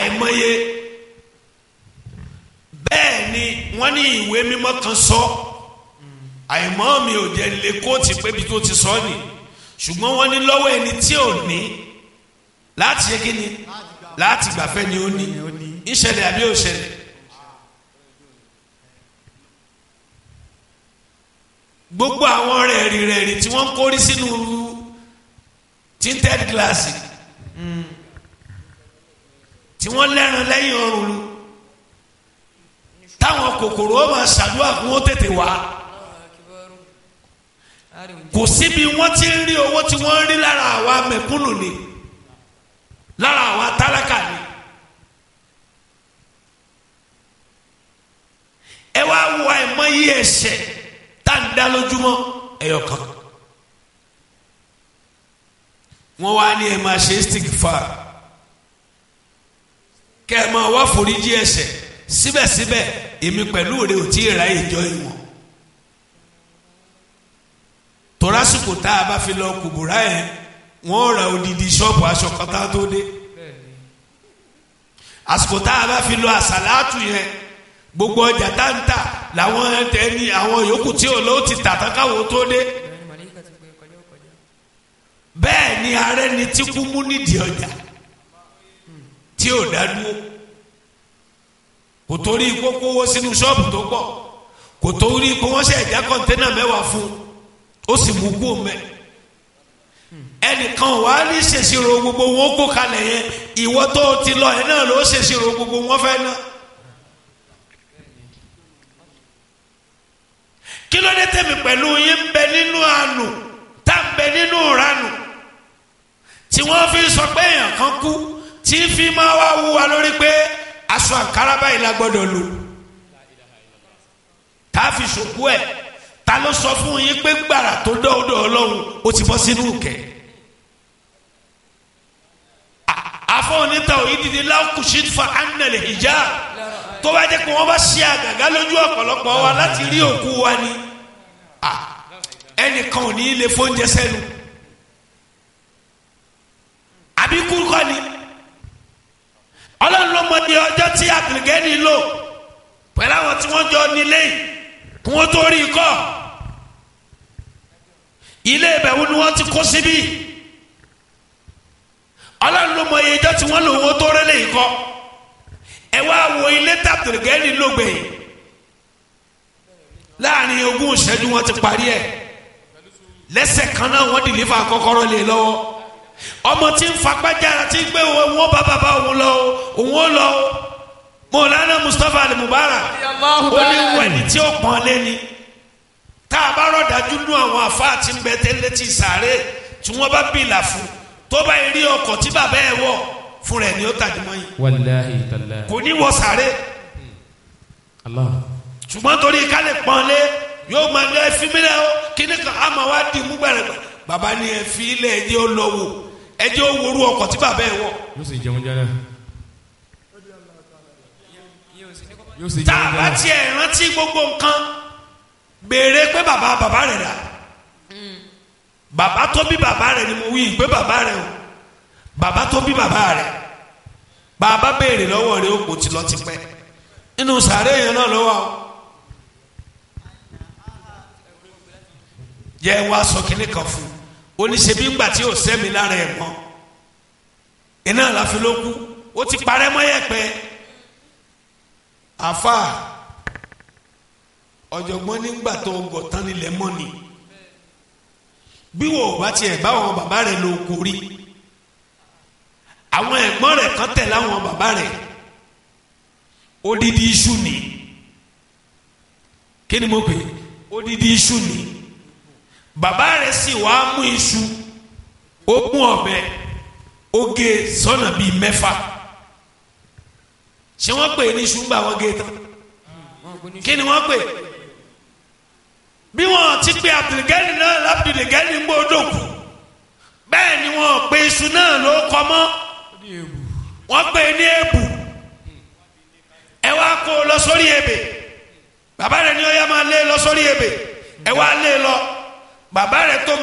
àìmọye bẹ́ẹ̀ ni wọ́n ní ìwé mímọ́ kan sọ àìmọ́ mi ò jẹ́ lè kóòtù pé bí tó ti sọ ni ṣùgbọ́n wọ́n ní lọ́wọ́ ẹni tí ò ní láti ṣe kí ni láti gbàfẹ́ ni ó ní ìṣẹ̀lẹ̀ àbí òṣẹ̀lẹ̀. gbogbo àwọn rẹ̀rì rẹ̀rì tí wọ́n ń kórí sínú tinted glass tí wọ́n lẹ́ran lẹ́yìn ọrùn lu táwọn kòkòrò ó máa ṣàdúrà kí wọ́n tètè wá kò síbi wọ́n ti ń rí owó tí wọ́n ń rí lára àwa mẹ̀kúnnù ni lára àwa tálákà ni. ẹ wá wo àìmọye ẹ̀ṣẹ̀ tá à ń dá lójúmọ́ ẹyọ kan wọ́n wá ní ẹ máa ṣe istighfar kẹ́ ẹ máa wá foríjì ẹ̀ṣẹ̀ síbẹ̀síbẹ̀ èmi pẹ̀lú rẹ ò tí ì ra ìjọ ìwọ̀n torásìkò tá a bá fi lọ kùbùrà yẹn wọ́n ra odidi ṣọ́ọ̀bù aṣọ kan tá a tó dé àsìkò tá a bá fi lọ àsàlátù yẹn gbogbo ọjà tá ń tà làwọn ẹni àwọn yòókù tí ò lọ ti tà tán káwọn tó dé bẹ́ẹ̀ ni ààrẹ ni tí kú mú nídìí ọjà tí ò dá dúró kò torí kó kówó sínú ṣọ́ọ̀bù tó pọ̀ kò torí kó wọ́n ṣe ẹ̀já kọ́ńténà mẹ́wàá fún un ó sì mú kú mẹ́ ẹnìkan wà á ní ṣèṣirò gbogbo wọn kó kalẹ̀ yẹn ìwọ tó ti lọ ẹ náà ló ṣèṣirò gbogbo wọn fẹ́ náà. kí ló dé tẹ̀mí pẹ̀lú yín ń bẹ nínú àánú tá ń bẹ nínú ìranù tí wọ́n fi sọ pé èèyàn kan kú tí fi máa wá wú wa lórí pé aṣọ àǹkárá báyìí la gbọ́dọ̀ lò tá a fi ṣòkú ẹ̀ ta ló sọ fún yín pé gbàrà tó dọ́ọ̀dọ̀ ọlọ́run ó ti bọ́ sínú kẹ̀ afọ onítà òyìnbí lákùsí fa anàlẹ ìjà tó bá jẹ́ pé wọ́n bá ṣe àgàgà lójú ọ̀pọ̀lọpọ̀ wa láti rí òkú wa ni ẹnìkan ò ní í lè fóúnjẹ sẹ́nu àbí kúrúkọ ni ọlọ́run ló mọ ní ọjọ́ tí àbìlgẹ́ni lò pẹ̀lú àwọn tí wọ́n jọ nílé yìí kí wọ́n tó rí i kọ́ ilé ìbẹ̀wò ni wọ́n ti kó síbí ọlọ́run ló mọ iye ọjọ́ tí wọ́n lò wọ́n tó rẹ́lẹ̀ yìí kọ́ ẹ wá wo ilé tàbùrùgẹ́ni lógbè láàrin ogún ìṣẹ́jú wọn ti parí ẹ̀ lẹ́sẹ̀ kan náà wọ́n dìlífà kọ́kọ́rọ́ lé lọ́wọ́ ọmọ tí ń fagbájára tí ń gbé wọn bá bàbá òun lọ òun ó lọ mọ̀lánà Mustapha al-Mubarak ó ní wẹ̀ni tí ó pọ́n lé ni tá a bá rọ̀dájú nú àwọn àfáà tí ń bẹ tẹ́lẹ̀ tí sàárè tí wọ́n bá bìlà fún tó bá rí ọkọ̀ tí bàbá ẹ̀ wọ̀ fún rẹ̀ ni ó tàdí mọ́ yìí wàláhi tàlá. kò ní wọ sàárè Allah. ṣùgbọ́n torí ká lè pọ́n lé yóò máa lé ẹfí mílẹ̀ ó kíní kan á máa wá dì mú gbẹ̀rẹ̀ bàbá ni ẹfí ilẹ̀ ẹjẹ́ ó lọ wò ẹjẹ́ ó worú ọkọ̀ tí bàbá ẹ̀ wọ̀ yóò sì jẹun jẹ náà. yóò sì tá jẹun a jẹ bá náà. tiẹ̀ rántí gbogbo nǹkan béèrè pé bàbá bàbá rẹ̀ rà bàbá tó bí bàbá rẹ̀ ni mo wí pé bàbá rẹ̀ o bàbá tó bí bàbá rẹ̀ bàbá béèrè lọ́wọ́ rẹ̀ ó kò tí lọ ti pẹ́ nínú sàárè yẹn náà lọ́wọ́ o yẹ wá sọ kínní kan fún un oníṣẹ́bí ńgbà tí ò sẹ́mi lára ẹ̀ mọ́ iná àláfi ló kú ó ti parẹ́ mọ́ yẹ̀pẹ̀ àfa ọ̀jọ̀gbọ́n nígbà tó gọ̀ tán nílẹ̀ mọ́ ni bí wò ó bá tiẹ̀ bá àwọn bàbá rẹ̀ lò kó rí àwọn ẹ̀gbọ́n rẹ̀ kan tẹ̀lé àwọn bàbá rẹ̀ odidi iṣu ni kí ni mo pè é odidi iṣu ni bàbá rẹ̀ sì wá mú iṣu ó mú ọ̀bẹ ó gé sọ́nà bíi mẹ́fà ṣé wọ́n pè é ní iṣu ńgbà wọ́n gé tán kí ni wọ́n pè é bí wọ́n ti pe abdulgani náà labdulgani ń gbọ́dọ̀ kù bẹ́ẹ̀ ni wọ́n pe iṣu náà ló kọ́ mọ́ wọ́n pè é ní èbù ẹ wá kó o lọ sórí ebè bàbá rẹ̀ ni ó yá máa lé lọ sórí ebè ẹ wá lé lọ bàbá rẹ̀ tó